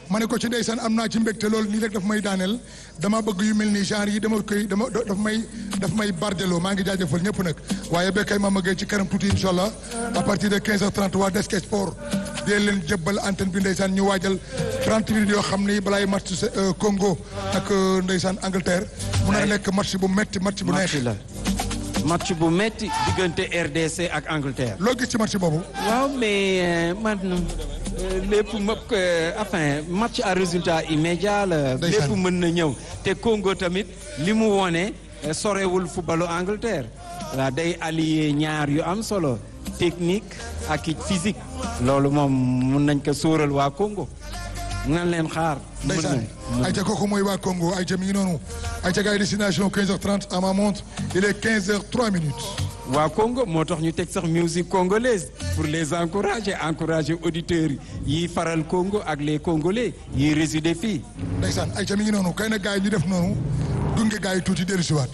ma ne ko ci ndeysaan am naa ci mbégte loolu nii rek daf may daaneel dama bëgg yu mel ni genre yi dama koy dama daf may daf may bardeloo maa ngi jaajëfal ñëpp nag waaye ba kay ma magee ci kanam tuuti incha allah à partir de 15h30 waa Desk Sport di leen jëbbal antenne bi ndeysaan ñu waajal 30 minutes yoo xam ni balaay match Congo ak ndeysaan Angleterre mun na nekk match bu metti match bu neex la match bu metti diggante RDC ak Angleterre. loo gis ci match boobu. waaw mais man lépp mëpp enfin match à résultat immédiat la. lépp mën na ñëw te Congo tamit li mu wone sorewul footballu Angleterre. waaw day allier ñaar yu am solo technique ak physique. loolu moom mun nañ ko sóoral waa Congo. nan leen xaar. ndeysaan ayca kooku mooy waa Congo ayca mi ngi noonu ayca gars yi destination 15h30 à ma montre il est 15h03 minutes. waa Congo moo tax ñu teg sax musique congolaise pour les encourager encourager auditeurs yi faral Congo ak les Congolais yi résider fii. ndeysaan ayca mi ngi noonu kay na gars yi ñu def noonu gunge gars yi tuuti dellu si waat.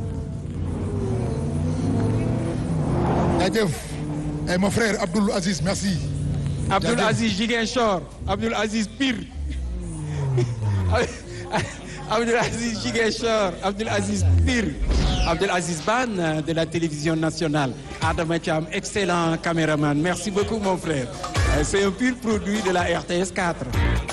jaajëf et mon frère Abdoul Aziz merci. Abdoul Aziz Ziguinchor Abdoul Aziz Pire Abdoul Aziz Ziguinchor Abdoul Aziz Pire Abdoul Aziz Ban de la télévision nationale Adama Thiam excellent caméraman merci beaucoup mon frère c'est un pur produit de la RTS 4